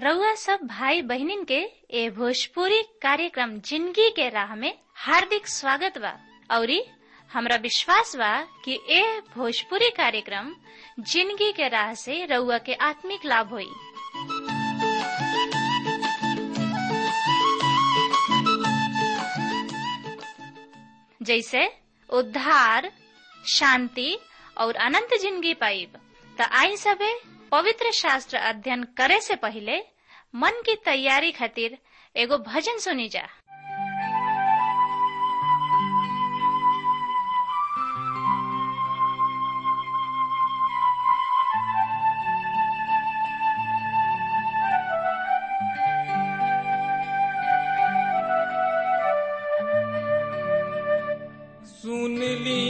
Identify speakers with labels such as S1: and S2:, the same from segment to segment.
S1: रउआ सब भाई बहिनीन के ए भोजपुरी कार्यक्रम जिंदगी के राह में हार्दिक स्वागत बा औरी हमरा विश्वास बा कि ए भोजपुरी कार्यक्रम जिंदगी के राह से रउआ के आत्मिक लाभ होई जैसे उद्धार शांति और अनंत जिंदगी पाइब त आई सबे पवित्र शास्त्र अध्ययन करे से पहले मन की तैयारी खातिर एगो भजन सुनी जा
S2: सुन ली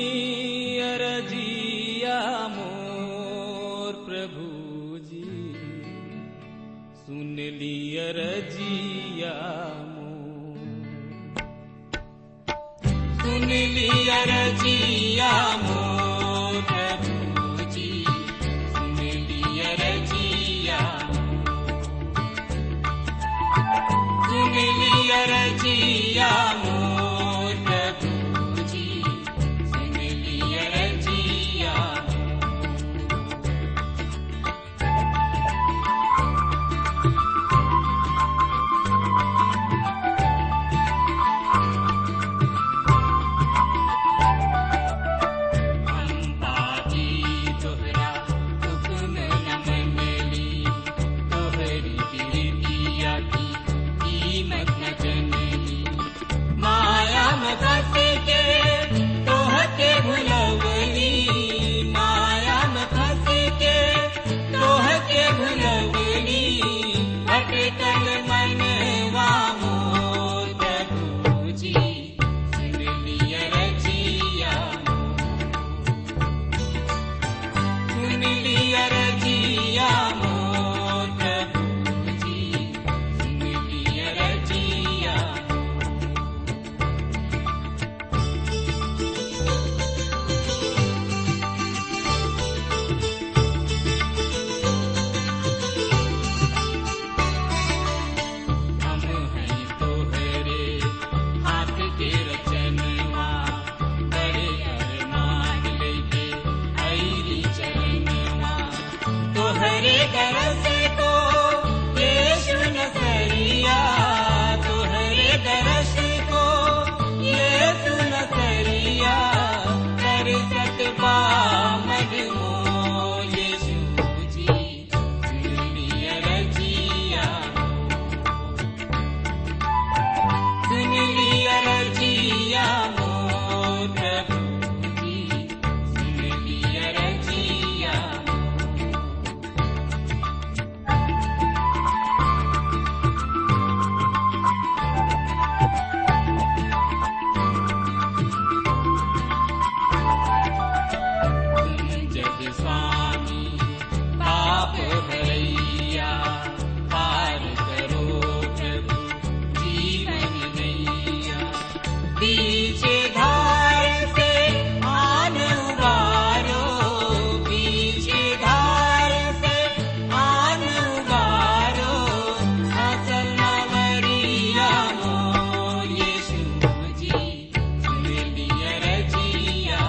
S2: अरजिया मोर प्रभु जी सुन ली अरजिया मोर सुन ली अरजिया मोर प्रभु जी सुन ली अरजिया सुन ली अरजिया मोर प्रभु जी सुन ली अरजिया पापी तोहरा हुक्म न मनली तोहरी प्रीतिया की कीमत न जनली माया में फंस के तोहके भुलवली माया में फंस के तोहके भुलवली अटकल मनवा मोर प्रभु जी सुन लिया रजिया सुन लिया रजिया मोर प्रभु जी सुन लिया रजिया हम हैं तोहरे हाथ के रचनवा बड़े अरमान लेके ऐली चरणवा तोहरे दरस को यीशु नसरिया तोहरे दरस को यीशु नसरिया दरसत बा मजमो यीशु जी दुनिया रजिया सुन लिया रजिया मोर प्रभु जी सुन लिया रजिया जग स्वामी पाप भैया पार करो प्रभु जीवन नैया पीछे धार से आन उबारो पीछे धार से आन उबारो असल नवरिया मोर यीशु जी सुन लिया रजिया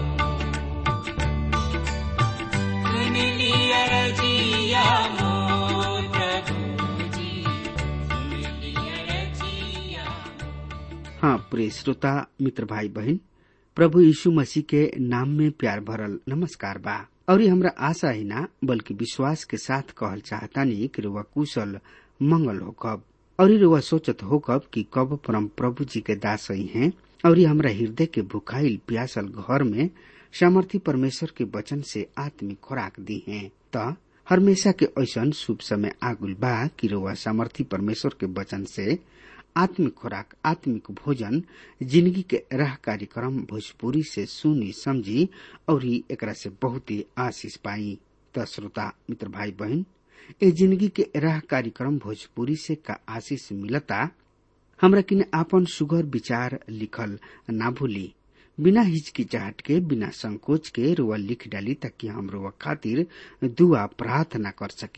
S2: सुन लिया रजिया मोर प्रभु जी सुन लिया रजिया
S3: हाँ प्रिय श्रोता मित्र भाई बहन प्रभु यीशु मसीह के नाम में प्यार भरल नमस्कार बा और ये हमरा आशा ही ना बल्कि विश्वास के साथ कहल चाहतानी कि रुआ कुशल मंगल हो कब और ये रुआ सोचत हो कब कि कब परम प्रभु जी के दास ही हैं और ये हमरा हृदय के भुखाइल प्यासल घर में सामर्थी परमेश्वर के वचन से आत्मिक खुराक दी हैं त हमेशा के ऐसन शुभ समय आगुल बा कि रुआ सामर्थी परमेश्वर के वचन से आत्मिक खुराक आत्मिक भोजन जिंदगी के राह कार्यक्रम भोजपुरी से सुनी समझी और ही एकरा से बहुत ही आशीष पाई त श्रोता मित्र भाई बहन ए जिंदगी के राह कार्यक्रम भोजपुरी से का आशीष मिलता हमरा किने आपन सुगर विचार लिखल ना भूली बिना हिचकिचाहट के बिना संकोच के रुआ लिख डाली ताकि हम रुआ खातिर दुआ प्रार्थना कर सकी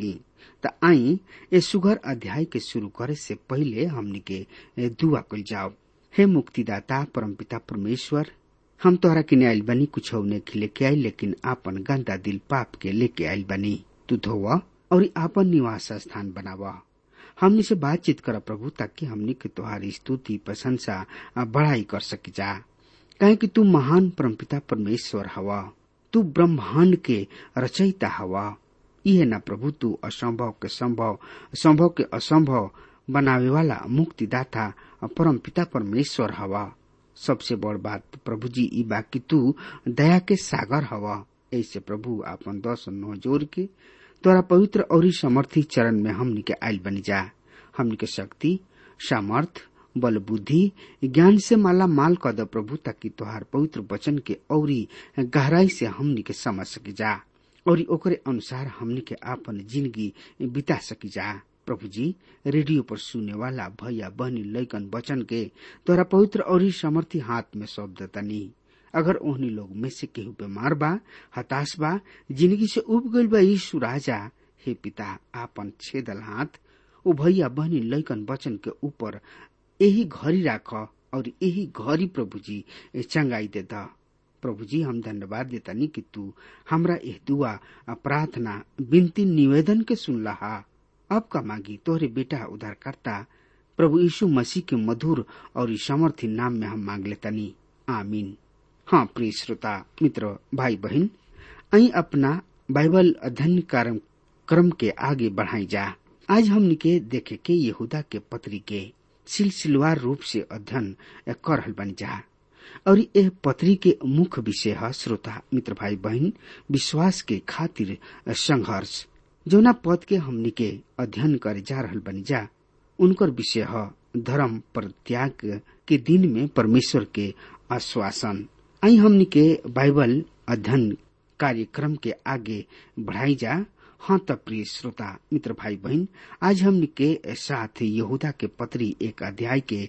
S3: त आई ए सुगर अध्याय के शुरू करे से पहले हमनी के दुआ कल जाओ हे मुक्तिदाता परमपिता परमेश्वर हम तोहरा किने आइल बनी कुछ नहीं लेके आई लेकिन आपन गंदा दिल पाप के लेके आइल बनी तू धोवा और आपन निवास स्थान बनावा हमनी से बातचीत कर प्रभु ताकि हमनी के तोहारी स्तुति प्रशंसा बढ़ाई कर सकी जा कहे कि तू महान परमपिता परमेश्वर हवा तू ब्रह्मांड के रचयिता हवा यह न प्रभु तू असंभव के संभव संभव के असंभव बनावे वाला मुक्तिदाता परम पिता परमेश्वर हवा सबसे बड़ बात प्रभु जी ई बा कि तू दया के सागर हवा ऐसे प्रभु आपन दस नौ जोर के तोरा पवित्र और समर्थी चरण में हमनी के आयल बनी जा हमनी के शक्ति सामर्थ बल बुद्धि ज्ञान से माला माल कर दो प्रभु ताकि तोहार पवित्र वचन के औरी गहराई से हमनी के समझ सकी जा और ओकरे अनुसार हमनी के आपन जिंदगी बिता सकी जा प्रभु जी रेडियो पर सुने वाला भैया बहनी लैकन वचन के तोरा पवित्र और समर्थी हाथ में सौंप दतनी अगर ओहनी लोग में से केहू बीमार बा हताश बा जिंदगी से उब गईल बा यीशु राजा हे पिता आपन छेदल हाथ ओ भैया बहनी लैकन वचन के ऊपर यही घड़ी राख और यही घड़ी प्रभु जी चंगाई दे द प्रभु जी हम धन्यवाद देतानी कि तू हमरा यह दुआ प्रार्थना विनती निवेदन के सुन लहा अब का मांगी तोहरे बेटा उद्धारकर्ता प्रभु यीशु मसीह के मधुर और समर्थी नाम में हम मांग लेतानी आमीन हाँ प्रिय श्रोता मित्र भाई बहन अई अपना बाइबल अध्ययन कार्यक्रम के आगे बढ़ाई जा आज हमनी के देखे के यहूदा के पत्री के सिलसिलवार रूप से अध्ययन कर रहल बनी जा और यह पत्री के मुख्य विषय है श्रोता मित्र भाई बहन विश्वास के खातिर संघर्ष जौना पद के हमनी के अध्ययन करे जा रहल बनी जा उनकर विषय है धर्म पर त्याग के दिन में परमेश्वर के आश्वासन आई हमनी के बाइबल अध्ययन कार्यक्रम के आगे बढ़ाई जा हाँ त प्रिय श्रोता मित्र भाई बहन आज हमनी के साथ यहूदा के पत्री एक अध्याय के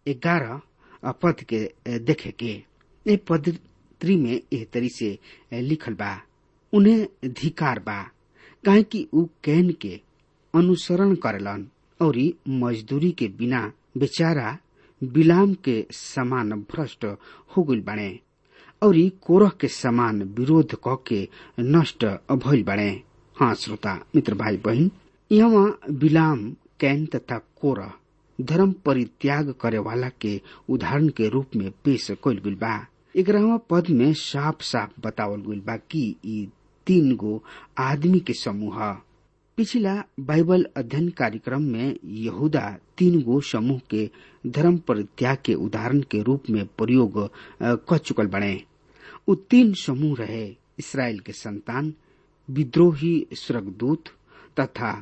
S3: ग्यारह पद के देखे के ए पत्री में एह तरी से लिखल बा उन्हें धिकार बा काहे कि ऊ कैन के अनुसरण करेलन और मजदूरी के बिना बेचारा बिलाम के समान भ्रष्ट हो गई बने और कोरह के समान विरोध क के नष्ट भइल बने हाँ श्रोता मित्र भाई बहन यहाँ बिलाम कैन तथा कोरह धर्म परित्याग करे वाला के उदाहरण के रूप में पेश कल गई बा ग्यारहवा पद में साफ साफ बतावल गई बा कि ई तीन गो आदमी के समूह पिछला बाइबल अध्ययन कार्यक्रम में यहूदा तीन गो समूह के धर्म परित्याग के उदाहरण के रूप में प्रयोग कर चुकल बने उ तीन समूह रहे इसराइल के संतान विद्रोही स्वर्गदूत तथा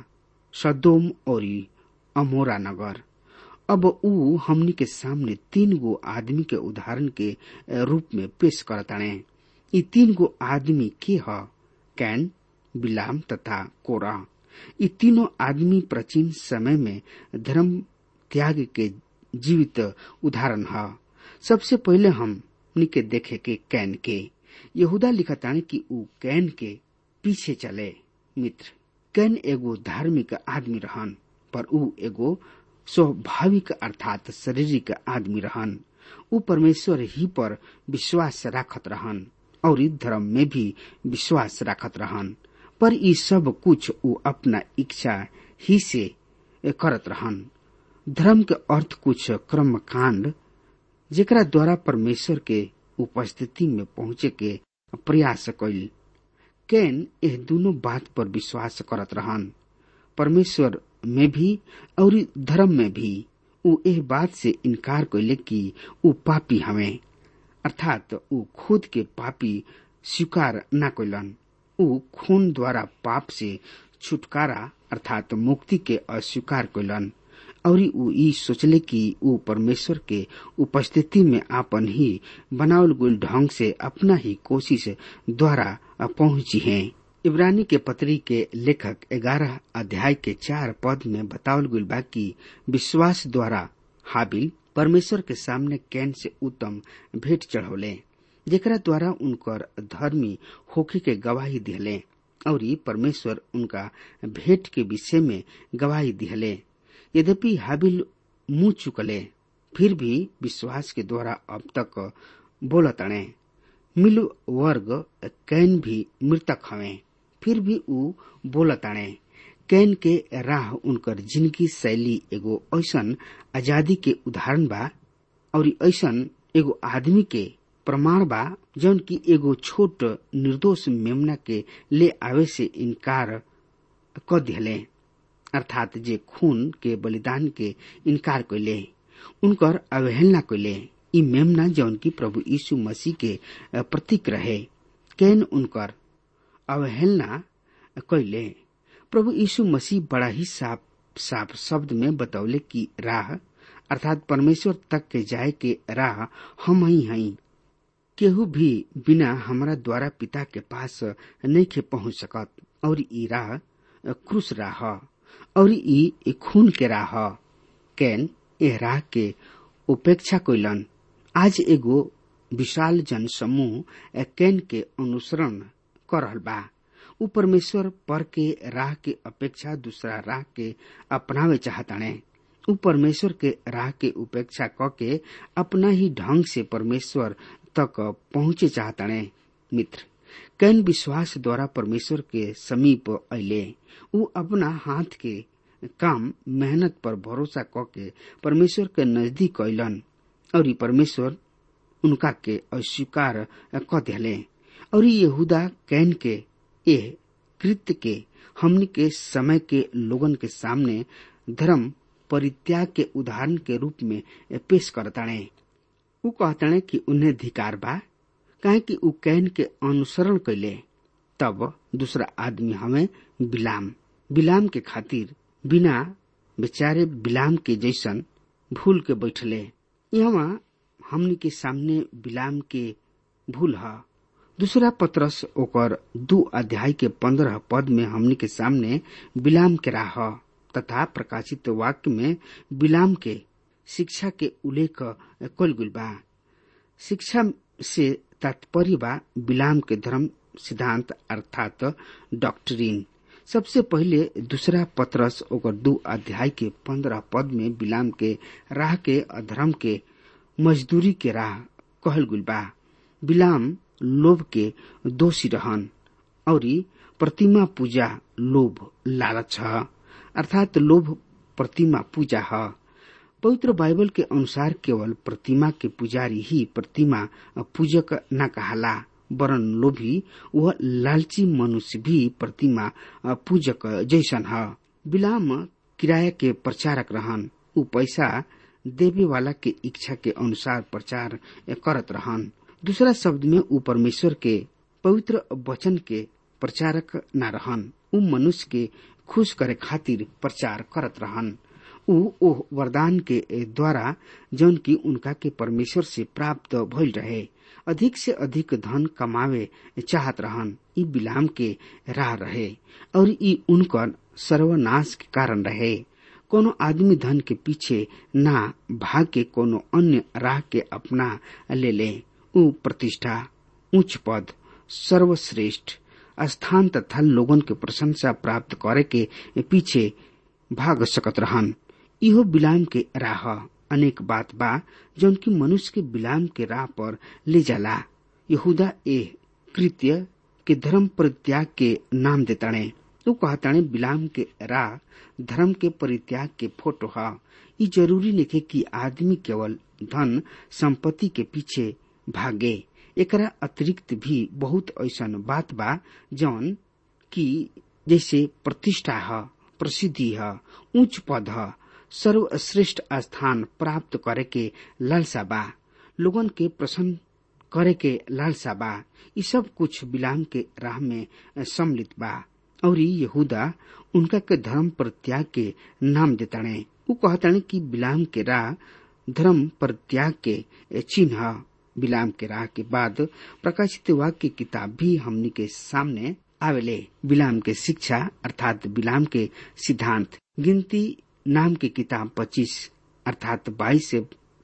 S3: सदोम और अमोरा नगर अब ऊ हमनी के सामने तीन गो आदमी के उदाहरण के रूप में पेश करताने ये तीन गो आदमी के ह कैन बिलाम तथा कोरा ये तीनों आदमी प्राचीन समय में धर्म त्याग के जीवित उदाहरण है सबसे पहले हम के देखे के कैन के यहूदा लिखताने कि ऊ कैन के पीछे चले मित्र कैन एगो धार्मिक आदमी रहन पर ऊ एगो स्वाभाविक अर्थात शारीरिक आदमी रहन ऊ परमेश्वर ही पर विश्वास राखत रहन और धर्म में भी विश्वास राखत रहन पर ई सब कुछ ऊ अपना इच्छा ही से करत रहन धर्म के अर्थ कुछ कर्म कांड जेकरा द्वारा परमेश्वर के उपस्थिति में पहुंचे के प्रयास कैल कैन यह दोनों बात पर विश्वास करत रहन परमेश्वर में भी और धर्म में भी ऊ एह बात से इनकार कैले कि ऊ पापी हमें अर्थात ऊ खुद के पापी स्वीकार न कैलन ऊ खून द्वारा पाप से छुटकारा अर्थात मुक्ति के अस्वीकार कैलन और ऊ ई सोचले कि ऊ परमेश्वर के उपस्थिति में आपन ही बनावल गुल ढंग से अपना ही कोशिश द्वारा पहुंची हैं इब्रानी के पत्री के लेखक ग्यारह अध्याय के चार पद में बतावल गुल बा कि विश्वास द्वारा हाबिल परमेश्वर के सामने कैन से उत्तम भेंट चढ़ौले जेकरा द्वारा उनकर धर्मी होखे के गवाही दिले और परमेश्वर उनका भेंट के विषय में गवाही दिहले यद्यपि हाबिल मुंह चुकले फिर भी विश्वास के द्वारा अब तक बोलतणे मिलु वर्ग कैन भी मृतक हवे फिर भी ऊ बोलताणे कैन के राह उनकर जिंदगी शैली एगो ऐसन आजादी के उदाहरण बा और ऐसन एगो आदमी के प्रमाण बा जौन की एगो छोट निर्दोष मेमना के ले आवे से इनकार क दिहले अर्थात जे खून के बलिदान के इनकार कैले उनकर अवहेलना कैले ई मेमना जौन की प्रभु यीशु मसीह के प्रतीक रहे कैन उनकर अवहेलना कैले प्रभु यीशु मसीह बड़ा ही साफ साफ शब्द में बतौले की राह अर्थात परमेश्वर तक के जाए के राह हम ही हई केहू भी बिना हमारा द्वारा पिता के पास नहीं के पहुंच सकत और ई राह क्रूस राह और ई खून के राह कैन ए राह के उपेक्षा कैलन आज एगो विशाल जन समूह कैन के अनुसरण कर रहल बा उ परमेश्वर पर के राह के अपेक्षा दूसरा राह के अपनावे चाहताणे उ परमेश्वर के राह के उपेक्षा क के अपना ही ढंग से परमेश्वर तक पहुंचे चाहताणे मित्र कैन विश्वास द्वारा परमेश्वर के समीप अले उ अपना हाथ के काम मेहनत पर भरोसा क के परमेश्वर के नजदीक अलन और परमेश्वर उनका के अस्वीकार क दिले और यहूदा कैन के एह कृत्य के हमनी के समय के लोगन के सामने धर्म परित्याग के उदाहरण के रूप में पेश करताणे उ कहताणे कि उन्हें धिकार बा काहे कि उ कैन के अनुसरण कैले तब दूसरा आदमी हमें बिलाम बिलाम के खातिर बिना बेचारे बिलाम के जैसन भूल के बैठले यहाँ हमनी के सामने बिलाम के भूल है दूसरा पत्रस ओकर दू अध्याय के पंद्रह पद में हमनी के सामने बिलाम के राह तथा प्रकाशित वाक्य में बिलाम के शिक्षा के उल्लेख कल गुल बा शिक्षा से तात्पर्य बा बिलाम के धर्म सिद्धांत अर्थात डॉक्ट्रिन सबसे पहले दूसरा पत्रस ओकर दू अध्याय के पंद्रह पद में बिलाम के राह के अधर्म के मजदूरी के राह कहल गुल बा बिलाम लोभ के दोषी रहन और प्रतिमा पूजा लोभ लालच है अर्थात लोभ प्रतिमा पूजा है पवित्र बाइबल के अनुसार केवल प्रतिमा के पुजारी ही प्रतिमा पूजक न कहाला वरन लोभी वह लालची मनुष्य भी प्रतिमा पूजक जैसन है बिलाम किराया के प्रचारक रहन उ पैसा देवे वाला के इच्छा के अनुसार प्रचार करत रहन दूसरा शब्द में उ परमेश्वर के पवित्र वचन के प्रचारक न रहन उ मनुष्य के खुश करे खातिर प्रचार करत रहन उ ओह वरदान के द्वारा जौन की उनका के परमेश्वर से प्राप्त भइल रहे अधिक से अधिक धन कमावे चाहत रहन ई बिलाम के राह रहे और ई उनकर सर्वनाश के कारण रहे कोनो आदमी धन के पीछे ना भाग के कोनो अन्य राह के अपना ले ले उ प्रतिष्ठा उच्च पद सर्वश्रेष्ठ स्थान तथा लोगन के प्रशंसा प्राप्त करे के पीछे भाग सकत रहन इहो बिलाम के राह अनेक बात बा जौन की मनुष्य के बिलाम के राह पर ले जाला यहूदा ए कृत्य के धर्म परित्याग के नाम देताणे तो कहताणे बिलाम के राह धर्म के परित्याग के फोटो है ई जरूरी नहीं कि आदमी केवल धन संपत्ति के पीछे भागे एकरा अतिरिक्त भी बहुत ऐसन बात बा जौन की जैसे प्रतिष्ठा है प्रसिद्धि है उच्च पद है सर्वश्रेष्ठ स्थान प्राप्त करे के लालसा बा लोगन के प्रसन्न करे के लालसा बा ये सब कुछ बिलाम के राह में सम्मिलित बा और यहूदा उनका के धर्म परित्याग के नाम देताणे उ कहताणे कि बिलाम के राह धर्म परित्याग के चिन्ह बिलाम के राह के बाद प्रकाशित वाक्य की किताब भी हमनी के सामने आवेले बिलाम के शिक्षा अर्थात बिलाम के सिद्धांत गिनती नाम की किताब 25 अर्थात 22 से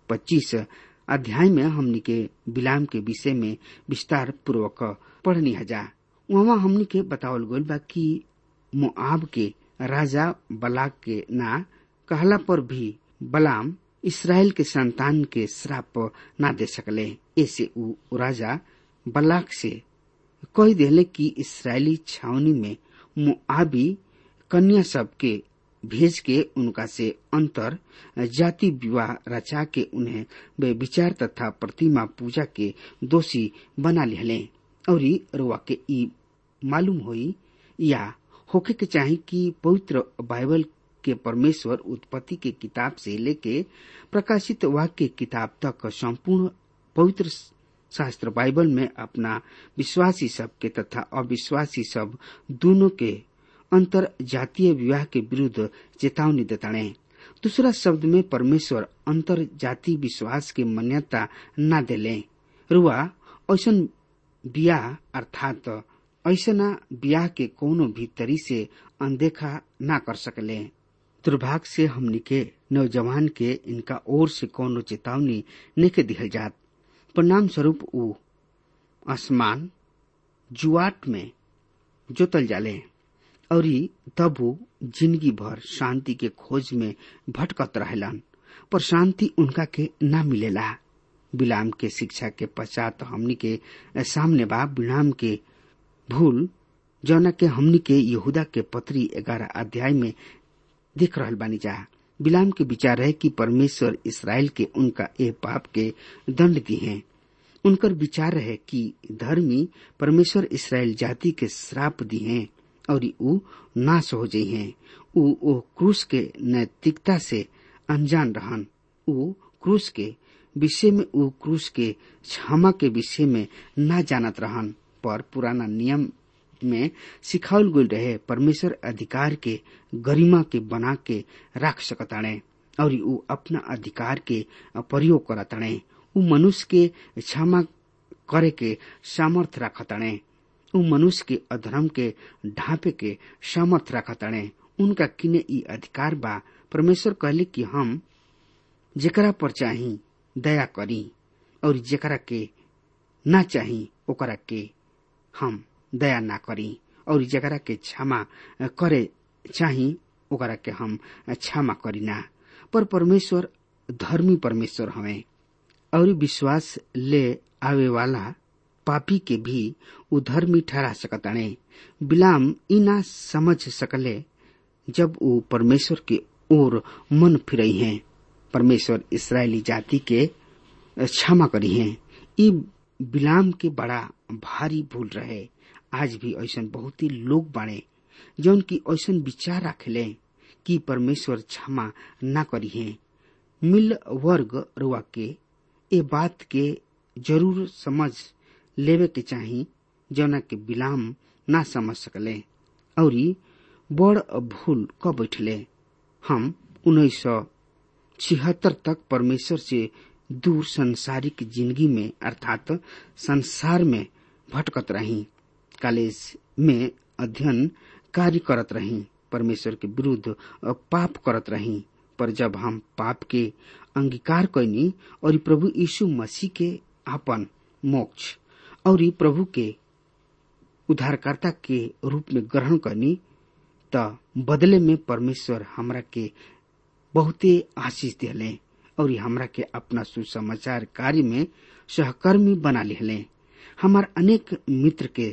S3: 25 अध्याय में हमनी के बिलाम के विषय में विस्तार पूर्वक पढ़नी हजा वहाँ हमनी के बतावल गइल बा कि मोआब के राजा बलाक के ना कहला पर भी बलाम इसराइल के संतान के श्राप ना दे सकले ऐसे उ राजा बलाक से कह देले कि इसराइली छावनी में मुआबी कन्या सब के भेज के उनका से अंतर जाति विवाह रचा के उन्हें वे विचार तथा प्रतिमा पूजा के दोषी बना लिहले और रुआ के ई मालूम होई या होके के चाही कि पवित्र बाइबल के परमेश्वर उत्पत्ति के किताब से लेके प्रकाशित वाक्य किताब तक संपूर्ण पवित्र शास्त्र बाइबल में अपना विश्वासी सब के तथा अविश्वासी सब दोनों के अंतर जातीय विवाह के विरुद्ध चेतावनी देताणे दूसरा शब्द में परमेश्वर अंतर जाति विश्वास के मान्यता न देले रुआ ऐसन बियाह अर्थात ऐसना बियाह के कोनो भी तरी से अनदेखा ना कर सकले दुर्भाग्य से हमनी के नौजवान के इनका ओर से कोनो चेतावनी नहीं दिहल जात परिणाम स्वरूप उ आसमान जुआट में जोतल जाले और तब वो जिंदगी भर शांति के खोज में भटकत रहलन पर शांति उनका के ना मिलेला बिलाम के शिक्षा के पश्चात हमनी के सामने बा बिलाम के भूल जौना के हमनी के यहूदा के पत्री ग्यारह अध्याय में देख रहल बानी जा बिलाम के विचार है कि परमेश्वर इसराइल के उनका ए पाप के दंड दी है उनकर विचार है कि धर्मी परमेश्वर इसराइल जाति के श्राप दी है और ऊ नाश हो जाइ हैं ऊ ओ क्रूस के नैतिकता से अनजान रहन ऊ क्रूस के विषय में ऊ क्रूस के क्षमा के विषय में ना जानत रहन पर पुराना नियम में सिखावल गई रहे परमेश्वर अधिकार के गरिमा के बना के राख सकताणे और ऊ अपना अधिकार के प्रयोग करताणे ऊ मनुष्य के क्षमा करे के सामर्थ रखताणे ऊ मनुष्य के अधर्म के ढांपे के सामर्थ रखताणे उनका किने ई अधिकार बा परमेश्वर कहले कि हम जेकरा पर चाही दया करी और जेकरा के ना चाही ओकरा के हम दया ना करी और जकरा के क्षमा करे चाही ओकरा के हम क्षमा करी ना पर परमेश्वर धर्मी परमेश्वर हवे और विश्वास ले आवे वाला पापी के भी उधर्मी ठहरा सकताणे बिलाम ई ना समझ सकले जब वो परमेश्वर के ओर मन फिरई हैं परमेश्वर इसराइली जाति के क्षमा करी हैं ई बिलाम के बड़ा भारी भूल रहे आज भी ऐसा बहुत ही लोग बाड़े जौन की ऐसा विचार रखले कि परमेश्वर क्षमा ना करी है मिल वर्ग रुआ के ए बात के जरूर समझ लेवे के चाही जौना के बिलाम ना समझ सकले और बड़ भूल क बैठले हम उन्नीस सौ छिहत्तर तक परमेश्वर से दूर संसारिक जिंदगी में अर्थात संसार में भटकत रही कॉलेज में अध्ययन कार्य करत रही परमेश्वर के विरुद्ध पाप करत रही पर जब हम पाप के अंगीकार कैनी और प्रभु यीशु मसीह के आपन मोक्ष और प्रभु के उद्धारकर्ता के रूप में ग्रहण करनी त बदले में परमेश्वर हमरा के बहुते आशीष दिले और हमरा के अपना सुसमाचार कार्य में सहकर्मी बना लिहले हमार अनेक मित्र के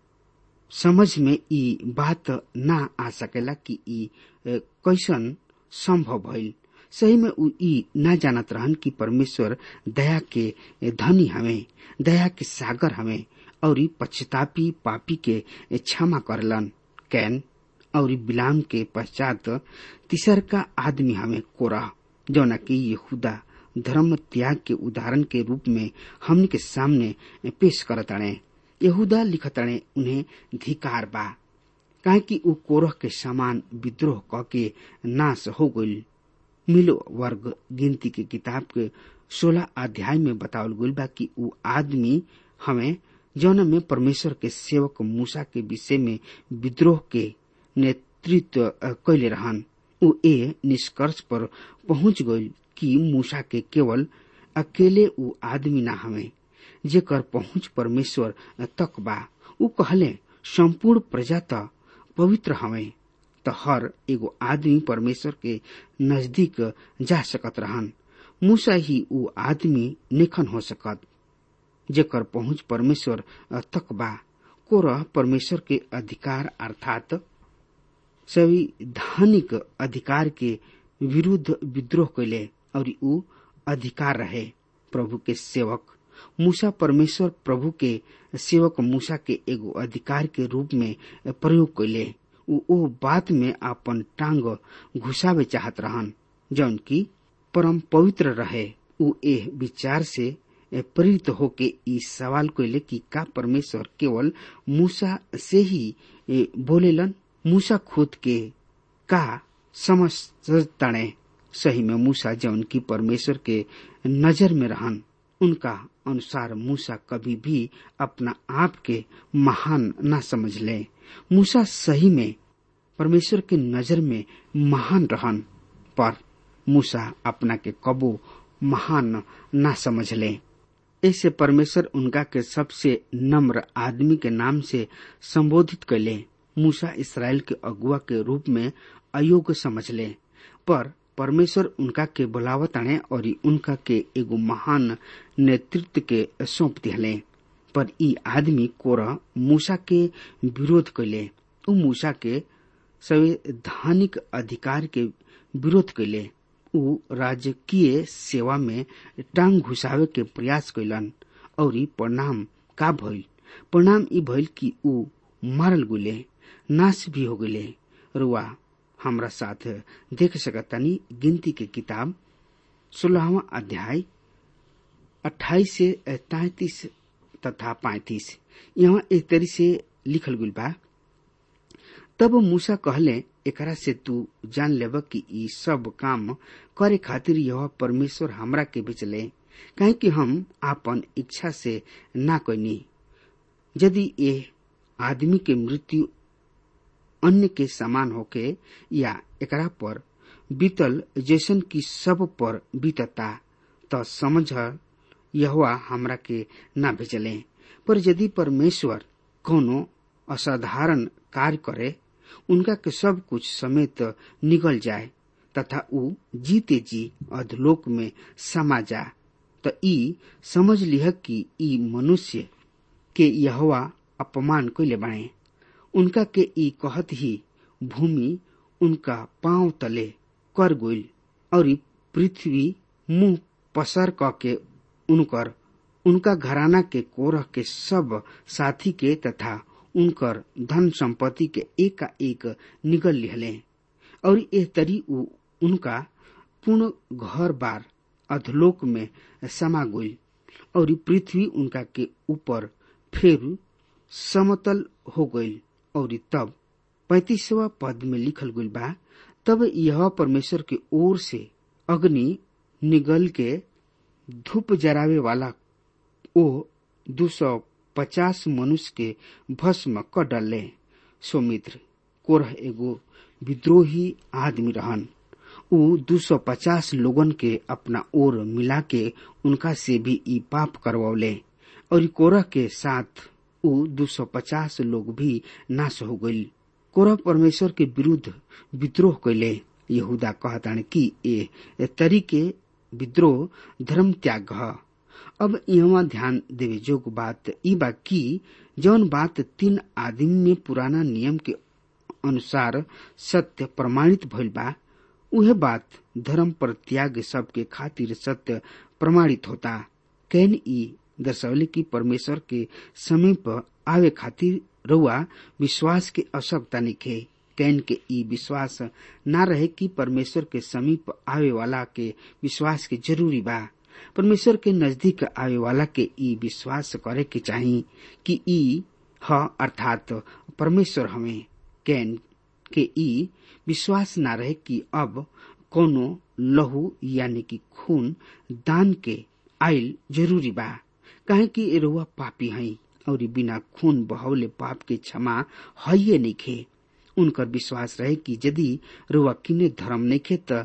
S3: समझ में ई बात ना आ सकेला कि ई कैसन संभव भइल सही में उ ई ना जानत रहन कि परमेश्वर दया के धनी हवे दया के सागर हवे और पश्चातापी पापी के क्षमा करलन कैन और बिलाम के पश्चात तीसर का आदमी हमें कोरा जौना कि यहूदा धर्म त्याग के उदाहरण के रूप में हमन के सामने पेश करताणे यहूदा लिखताणे उन्हें धिकार बा काहे कि ऊ कोरह के समान विद्रोह क के नाश हो गईल मिलो वर्ग गिनती के किताब के सोलह अध्याय में बतावल गईल बा कि ऊ आदमी हमें जौन में परमेश्वर के सेवक मूसा के विषय में विद्रोह के नेतृत्व कैले रहन ऊ ए निष्कर्ष पर पहुंच गईल कि मूसा के केवल अकेले ऊ आदमी ना हवे जेकर पहुंच परमेश्वर तक बा ऊ कहले संपूर्ण प्रजा त पवित्र हवे त हर एगो आदमी परमेश्वर के नजदीक जा सकत रहन मूसा ही ऊ आदमी निखन हो सकत जेकर पहुंच परमेश्वर तक बा कोरह परमेश्वर के अधिकार अर्थात संविधानिक अधिकार के विरुद्ध विद्रोह कैले और ऊ अधिकार रहे प्रभु के सेवक मूसा परमेश्वर प्रभु के सेवक मूसा के एगो अधिकार के रूप में प्रयोग कैले ऊ ओ बात में अपन टांग घुसावे चाहत रहन जौन की परम पवित्र रहे ऊ एह विचार से प्रेरित होके ई सवाल कैले कि का परमेश्वर केवल मूसा से ही बोलेलन मूसा खुद के का समझ तणे सही में मूसा जौन की परमेश्वर के नजर में रहन उनका अनुसार मूसा कभी भी अपना आप के महान न समझ ले मूसा सही में परमेश्वर के नजर में महान रहन पर मूसा अपना के कबो महान न समझ ले ऐसे परमेश्वर उनका के सबसे नम्र आदमी के नाम से संबोधित कैले मूसा इसराइल के अगुआ के रूप में अयोग्य समझ ले पर परमेश्वर उनका के बुलावत आने और उनका के एगो महान नेतृत्व के सौंप दिले पर ई आदमी कोरा मूसा के विरोध कैले उ मूसा के संवैधानिक अधिकार के विरोध कैले उ राजकीय सेवा में टांग घुसावे के प्रयास कैलन और परिणाम का भइल परिणाम ई भइल कि उ मारल गुले नाश भी हो गए रुआ हमरा साथ देख सकतानी गिनती के किताब सोलहवा अध्याय अट्ठाईस से तैतीस तथा पैतीस यहाँ एक तरी से लिखल गुल बा तब मूसा कहले एकरा से तू जान लेब कि ई सब काम करे खातिर यह परमेश्वर हमरा के भेजले काहे कि हम आपन इच्छा से ना कैनी यदि ये आदमी के मृत्यु अन्य के समान होके या एकरा पर बीतल जैसन की सब पर बीतता त समझ यहवा हमरा के ना भेजले पर यदि परमेश्वर कोनो असाधारण कार्य करे उनका के सब कुछ समेत निगल जाए तथा ऊ जीते जी अधलोक में समा जा त ई समझ लिह कि ई मनुष्य के यहवा अपमान कैले बाणे उनका के ई कहत ही भूमि उनका पांव तले कर गोइल और पृथ्वी मुंह पसर क के उनकर उनका घराना के कोरह के सब साथी के तथा उनकर धन संपत्ति के एक का एक निगल लिहले और ए तरी उ उनका पूर्ण घर बार अधलोक में समा गई और पृथ्वी उनका के ऊपर फिर समतल हो गई और तब पैतीसवा पद में लिखल गई बा तब यह परमेश्वर के ओर से अग्नि निगल के धूप जरावे वाला ओ दो सौ पचास मनुष्य के भस्म क डले सोमित्र कोरह एगो विद्रोही आदमी रहन ऊ दो सौ पचास लोगन के अपना ओर मिला के उनका से भी ई पाप करवले और कोरह के साथ ऊ दो सौ पचास लोग भी नाश हो गई कोरह परमेश्वर के विरुद्ध विद्रोह कैले यहूदा कहतान कि ए तरीके विद्रोह धर्म त्याग ह अब यहाँ ध्यान देवे जोग बात ई बा कि जौन बात तीन आदमी में पुराना नियम के अनुसार सत्य प्रमाणित भइल बा उहे बात धर्म पर त्याग सबके खातिर सत्य प्रमाणित होता कैन ई दर्शौले की परमेश्वर के समीप आवे खातिर रउआ विश्वास के आवश्यकता निखे कैन के ई विश्वास ना रहे कि परमेश्वर के समीप आवे वाला के विश्वास के जरूरी बा परमेश्वर के नजदीक आवे वाला के ई विश्वास करे के चाही कि ई ह अर्थात परमेश्वर हमें कैन के ई विश्वास ना रहे कि अब कोनो लहू यानी कि खून दान के आइल जरूरी बा काहे कि एरुआ पापी हई और बिना खून बहौले पाप के क्षमा हइये नइखे उनकर विश्वास रहे कि यदि रुआ किने धर्म नइखे त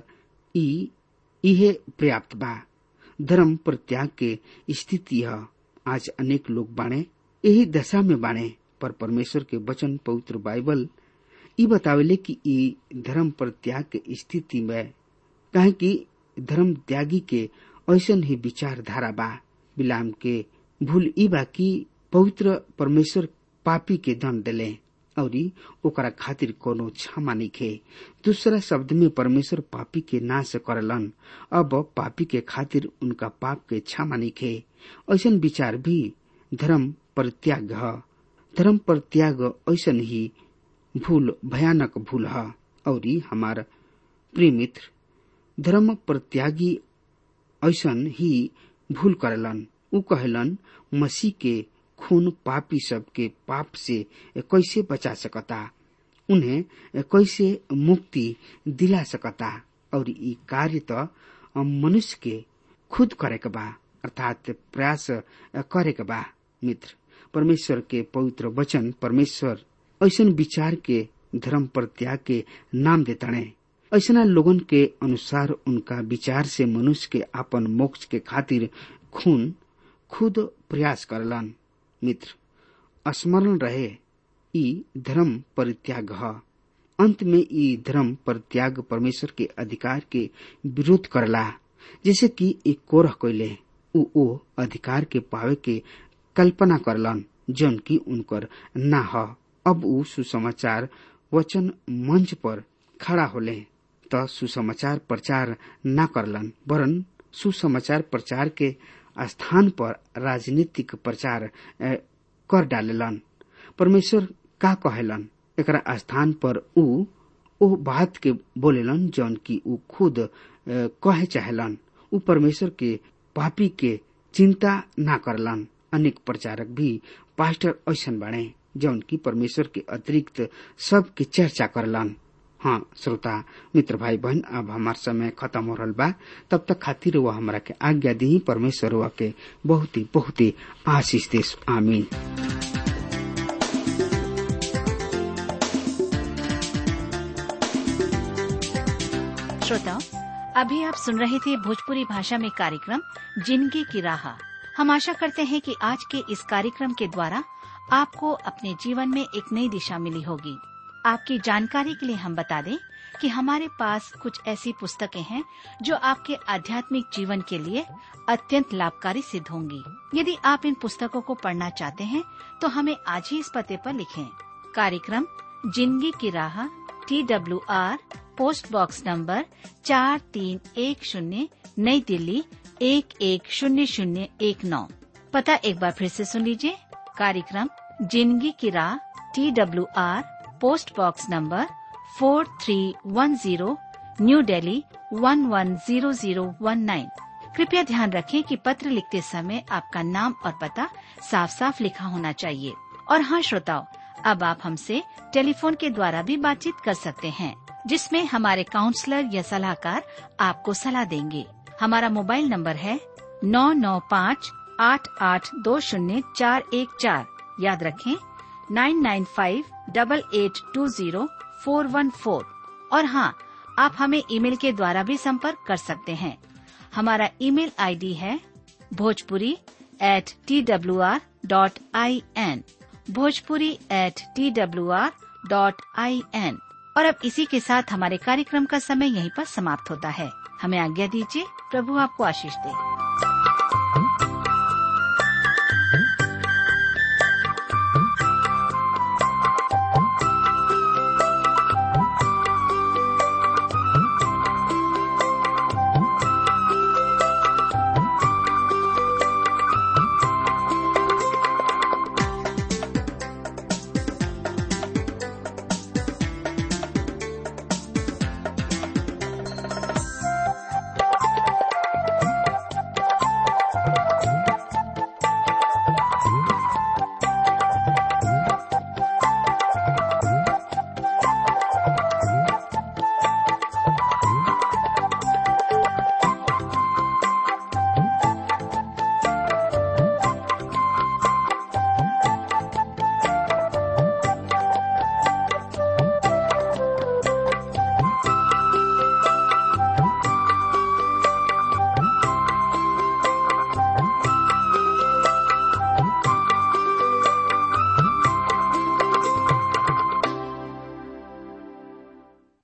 S3: ई इहे पर्याप्त बा धर्म पर त्याग के स्थिति है आज अनेक लोग बाणे यही दशा में बाणे पर परमेश्वर के वचन पवित्र बाइबल ई बतावेले कि ई धर्म पर त्याग के स्थिति में काहे कि धर्म त्यागी के ऐसन ही विचारधारा बा बिलाम के भूल ई बा कि पवित्र परमेश्वर पापी के दंड दिले और ओकरा खातिर कोनो क्षमा निखे दूसरा शब्द में परमेश्वर पापी के नाश करलन अब पापी के खातिर उनका पाप के क्षमा निखे ऐसन विचार भी धर्म पर त्याग ह धर्म पर त्याग ऐसन ही भूल भयानक भूल ह और हमार प्रिय मित्र धर्म पर त्यागी ऐसन ही भूल करलन उ कहलन मसीह के खून पापी सब के पाप से कैसे बचा सकता उन्हें कैसे मुक्ति दिला सकता और ई कार्य तो मनुष्य के खुद करे के बा अर्थात प्रयास करे के बा मित्र परमेश्वर के पवित्र वचन परमेश्वर ऐसन विचार के धर्म पर त्याग के नाम देतणे ऐसा लोगन के अनुसार उनका विचार से मनुष्य के आपन मोक्ष के खातिर खून खुद प्रयास करलन मित्र स्मरण रहे ई धर्म परित्याग ह अंत में ई धर्म परित्याग परमेश्वर के अधिकार के विरोध करला जैसे कि एक कोरह कैले उ ओ अधिकार के पावे के कल्पना करलन जौन की उनकर ना ह अब उ सुसमाचार वचन मंच पर खड़ा होले त सुसमाचार प्रचार न करलन वरन सुसमाचार प्रचार के स्थान पर राजनीतिक प्रचार कर डालेलन परमेश्वर का कहेलन एकरा स्थान पर उ ओ बात के बोलेलन जौन की उ खुद कहे चाहेलन उ परमेश्वर के पापी के चिंता ना करलन अनेक प्रचारक भी पास्टर ऐसन बाड़े जौन की परमेश्वर के अतिरिक्त सब के चर्चा करलन हाँ श्रोता मित्र भाई बहन अब हमार समय खत्म हो रहा बा तब तक खातिर वह हमरा के आज्ञा दी परमेश्वर वह के बहुत ही बहुत ही आशीष देश आमीन
S4: श्रोताओं अभी आप सुन रहे थे भोजपुरी भाषा में कार्यक्रम जिंदगी की राह हम आशा करते हैं कि आज के इस कार्यक्रम के द्वारा आपको अपने जीवन में एक नई दिशा मिली होगी आपकी जानकारी के लिए हम बता दें कि हमारे पास कुछ ऐसी पुस्तकें हैं जो आपके आध्यात्मिक जीवन के लिए अत्यंत लाभकारी सिद्ध होंगी यदि आप इन पुस्तकों को पढ़ना चाहते हैं तो हमें आज ही इस पते पर लिखें कार्यक्रम जिंदगी की राह T W R post box number चार तीन एक शून्य नई दिल्ली एक एक शून्य शून्य एक नौ पता एक बार फिर से सुन लीजिए कार्यक्रम जिंदगी की राह T W R post box number four three one zero New Delhi one one zero zero one nine कृपया ध्यान रखें कि पत्र लिखते समय आपका नाम और पता साफ साफ लिखा होना चाहिए और हाँ श्रोताओं अब आप हमसे टेलीफोन के द्वारा भी बातचीत कर सकते हैं जिसमें हमारे काउंसलर या सलाहकार आपको सलाह देंगे हमारा मोबाइल नंबर है नौ नौ पाँच आठ आठ दो शून्य चार एक चार याद रखें nine nine five double eight two zero four one four और हाँ आप हमें ईमेल के द्वारा भी संपर्क कर सकते हैं हमारा ईमेल आईडी है Bhojpuri at T W R dot I N Bhojpuri at T W R dot I N और अब इसी के साथ हमारे कार्यक्रम का समय यहीं पर समाप्त होता है हमें आज्ञा दीजिए प्रभु आपको आशीष दे